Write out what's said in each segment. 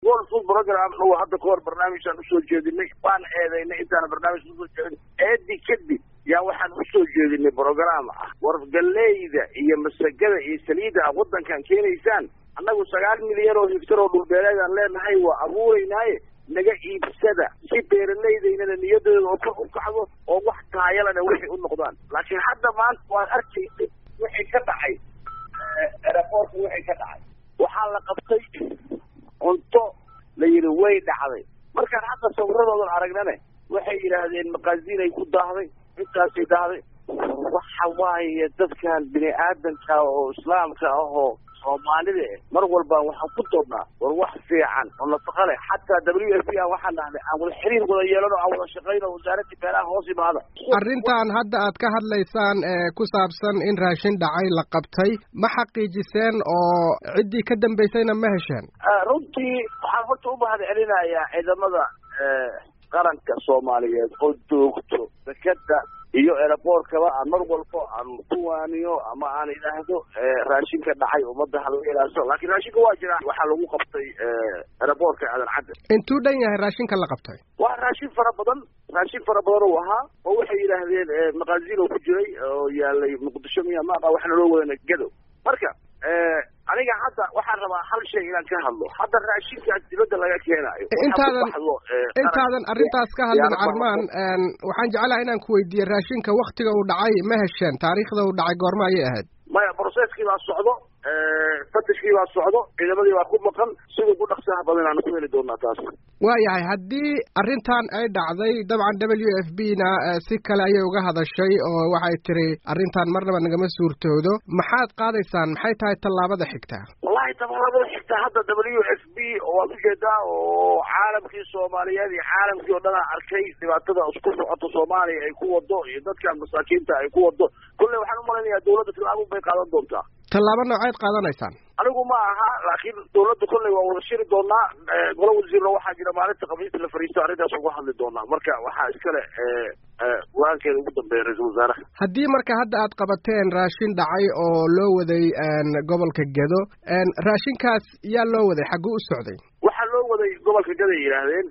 world food program uu hadda kahor barnaamijaan usoo jeedinay waan eedaynay intaana barnaamij usoo jeedin eedi kadib yaa waxaan usoo jeedinay program ah war galeyda iyo masagada iyo saliida a waddankan keenaysaan annagu sagaal milyan oo hiftar oo dhulbeeleedaan leenahay waa abuuraynaaye naga iibsada si beeraleydaynana niyadooda oo kor u kacdo oo wax taayalana waxay u noqdaan laakiin hadda maanta waan arkaynay wixii ka dhacay eraboorka wixii ka dhacay waxaa la qabtay cunto la yidhi way dhacday markaan hadda sawiradoodan aragnane waxay yidhaahdeen maqaasiin ay ku daahday intaasay daahday waxa waaye dadkan bini aadanka oo islaamka ah oo soomaalida eh mar walba waxaan ku doodnaa war wax fiican oo nafaqa leh xataa w f b aan waxaan dhahnay aan wada xiriir wada yeelano aan wada shaqayno wasaaradii beelaha hoos imaada arrintan hadda aad ka hadlaysaan ee ku saabsan in raashin dhacay la qabtay ma xaqiijiseen oo ciddii ka dambaysayna ma hesheen runtii waxaan horta u mahad celinayaa ciidamada qaranka soomaaliyeed oo joogto dekeda iyo eraboorkaba aan mar walbo aan ku waaniyo ama aan idhaahdo raashinka dhacay ummadda hala ilaaso laakiin raashinka waa jiraa waxaa lagu qabtay eraboorka aadan cadde intuu dhan yahay raashinka la qabtay waa raashin fara badan raashin fara badan uu ahaa oo waxay yidhaahdeen maqaaziin oo ku jiray oo yaalay muqdisho miya maaqa waxna loo wadana gadow marka aniga hadda waxaan rabaa hal shay inaan ka hadlo hadda raashinkaas dibadda laga keenaayo intaadan intaadan arrintaas ka hadlin carmaan waxaan jeclaha inaan ku weydiiye raashinka waktiga uu dhacay ma hesheen taariikhda uu dhacay goorma ayay ahayd maya broceskii baa socdo fatishkii baa socdo ciidamadii baa ku maqan sida ugu dhaqsaha badan aan ku heli doonaa taas waayahay haddii arrintan ay dhacday dabcan w f b na si kale ayay uga hadashay oo waxay tiri arrintan marnaba nagama suurtoodo maxaad qaadaysaan maxay tahay tallaabada xigta wallahi tallaabada xigta hadda w f b waad ujeedaa oo caalamkii soomaaliyeed iyo caalamkii oo dhan a arkay dhibaatada isku socoto soomaaliya ay ku wado iyo dadkan masaakiinta ay ku wado kolley waxaan umalaynayaa dawladda tallaabo bay qaadan doontaa tallaabo nooceed qaadanaysaan anigu ma aha laakiin dawladda kolley waa wada shiri doonaa golo wasiirna waxaa jira maalinta khamiista la fariisto arrintaas uga hadli doonaa marka waxaa iskale go-aankeeda ugu dambeeya ra-iisul wasaaraha haddii marka hadda aad qabateen raashin dhacay oo loo waday gobolka gedo raashinkaas yaa loo waday xagguu u socday waxaa loo waday gobolka gedo ay yidhaahdeen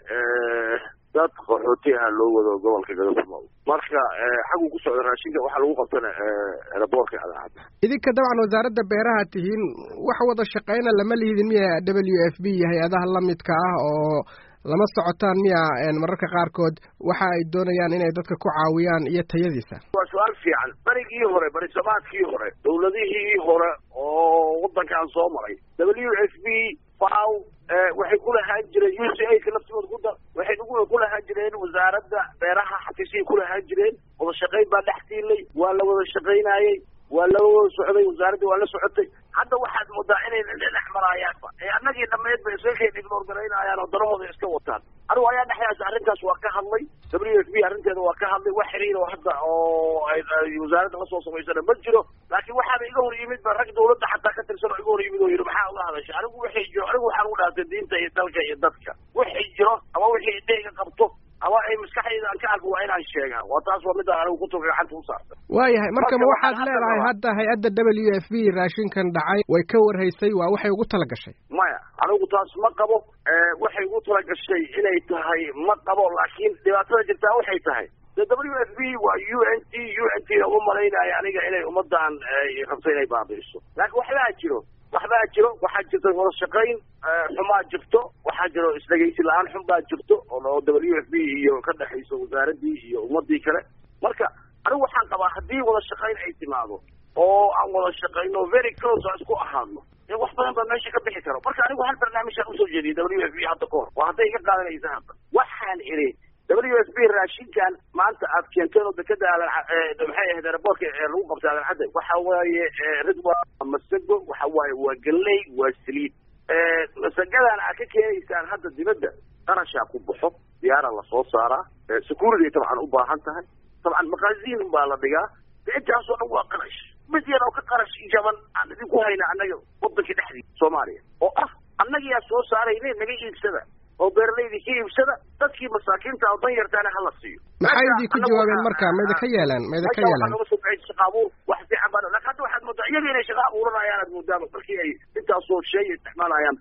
dad qaxooti ah loo wado gobolka gedo kunool marka xaguu ku socda raashinka waxaa lagu qabtana eraboorka adaacadda idinka dabcan wasaaradda beeraha tihiin wax wada shaqeyna lama lihidin miya w f b iyo hay-adaha lamidka ah oo lama socotaan miya mararka qaarkood waxa ay doonayaan inay dadka ku caawiyaan iyo tayadiisa waa su-aal fiican berigii hore berisamaadkii hore dawladihii hore oo waddankan soo maray w f b faw waxay ku lahaan jireen u c a ka laftigooda ku dar waxay ku lahaan jireen wasaaradda beeraha xafiisiyay ku lahaan jireen wada shaqayn baa dhex tiilay waa la wada shaqaynaayey waa la wada socday wasaaradda waa la socotay hadda waxaad moodaa inay dhex maraayaanba ee annagii dhammeed ba iskakay ignor garaynayaan oo darahooda iska wataan anigu ayaa dhexdaas arrintaas waa ka hadlay w f b arrinteeda waa ka hadlay wax xiriir oo hadda oo wasaaradda lasoo samaysana ma jiro laakiin waxaaba iga hor yimid ba rag dawladda xataa ka tirsan oo iga hor yimid oo yidhi maxaa uga hadasha anigu waxay jiro anigu waxaan ugu dhaartay diinta iyo dalka iyo dadka wixii jiro ama wixii idheyga qabto ama ay maskaxdayda aan ka arko waa inaan sheegaa waa taas waa midaan anigu kutuga gacanta u saartay waayahay marka ma waxaad leedahay hadda hay-adda w f b raashinkan dhacay way ka warhaysay waa waxay ugu tala gashay maya anigu taas ma qabo waxay ugu tala gashay inay tahay ma qabo laakiin dhibaatada jirtaa waxay tahay de w f b waa u n t u n t na uma malaynayo aniga inay ummadan rabto inay baabi'iso laakiin waxbaa jiro waxbaa jiro waxaa jirta wada shaqayn xumaa jirto waxaa jiro isdhegaysi la-aan xun baa jirto oo w f b iyo ka dhexayso wasaaraddii iyo ummadii kale marka anigu waxaan qabaa haddii wada shaqayn ay timaado oo aan wada shaqayno very close aan isku ahaadno dee wax badan baa meesha ka bixi karo marka anigu hal barnaamijaan usoo jeediyay w f b hadda kahor waa hadday iga qaadanaysa hadda waxaan idhi w f b raashinkan maanta aad keenteen oo dekeda aadan maxay ahayd eraboorka lagu qabtay aadan cadde waxa waaye ridwa masago waxa waaye waa galley waa saliid masagadan aad ka keenaysaan hadda dibadda qarashaa ku baxo diyaara lasoo saaraa security tabcan u baahan tahay tabcan maqaaziin baa la dhigaa de intaasoo dhan waa qarash mid yar oo ka qarash jaban aan idinku hayna annaga waddanka dhexdiisa soomaaliya oo ah annagiyaa soo saarayne naga iibsada oo beeralaydii ka iibsada dadkii masaakiinta oo dan yartaana hala siiyo maxay idin ku jawaabeen marka mayda ka yeeleen mayda ka yeeleen noga soo baxay shaqa abuur wax fiican baa laakiin hadda waxaad moodaa iyaga inay shaqa abuuranayaan aad moodaaba markii ay intaasoo shay isticmaalayaan